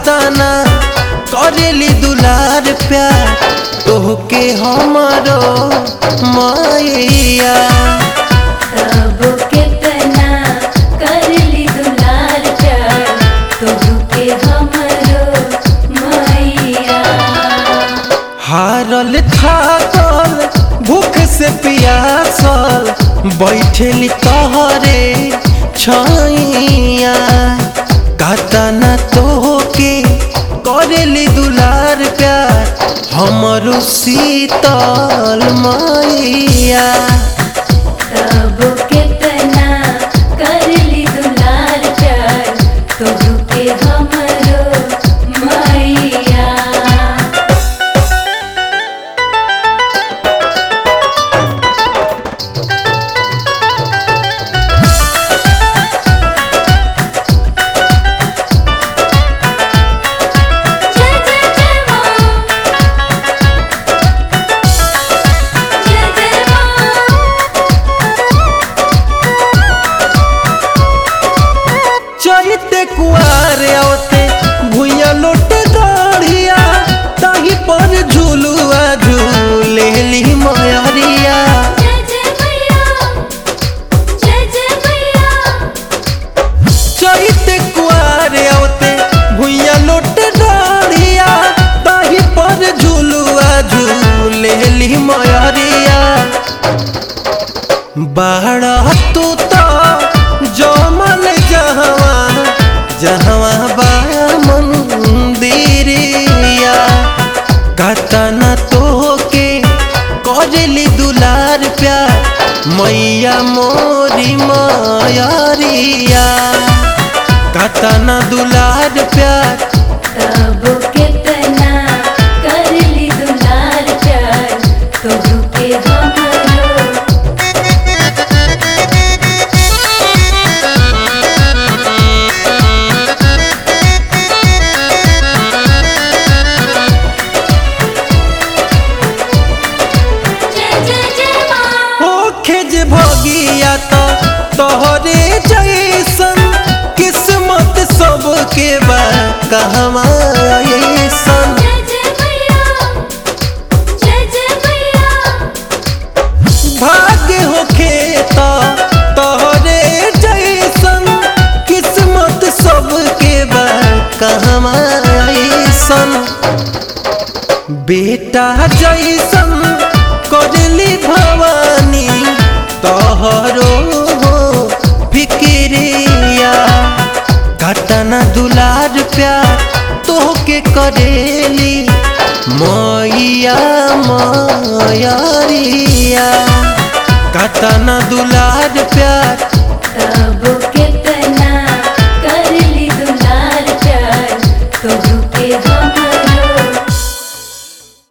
कातना करेली दुलार प्यार तोहके हमरो मैया तब कितना करली दुलार प्यार तोहके हमरो मैया हारल थाकल भूख से पियासल बैठेली तहरे छैया कातना तोहके करेली दुलार प्यार हमरो शीतल मैया तब कितना करली दुलार प्यार तोहके हमरो मैया जय जय जय मां जय जय चलते कुआर औते भुइया लोटे दाढ़िया ताही पर झूलुआ झूलेली मयरिया जय जय मैया जय जय मैया चलते कुआर औते भुइया लोटे दाढ़िया ताही पर झूलुआ झूलेली मयरिया बाड़ा तू तो जमल जहवा जहवा बा मंदिरिया कतना तोहके करेली दुलार प्यार मैया मोरी मयरिया कतना दुलार प्यार तब कितना करली दुलार प्यार तोहके हमरो जय जय जय मां होखे जे भगिया तो तोहरे जैसन किस्मत सबके बा कहवा ऐसन जय जय मैया जय जय मैया भाग्य होखे तो तोहरे जैसन किस्मत सबके बा कहवा ऐसन बेटा जैसन करली भवानी तोहरो फिक्रिया घटना दुलार प्यार तोहके करेली मैया मैरिया घटना दुलार प्यार तब कितना करली दुलार प्यार तोहके हमरो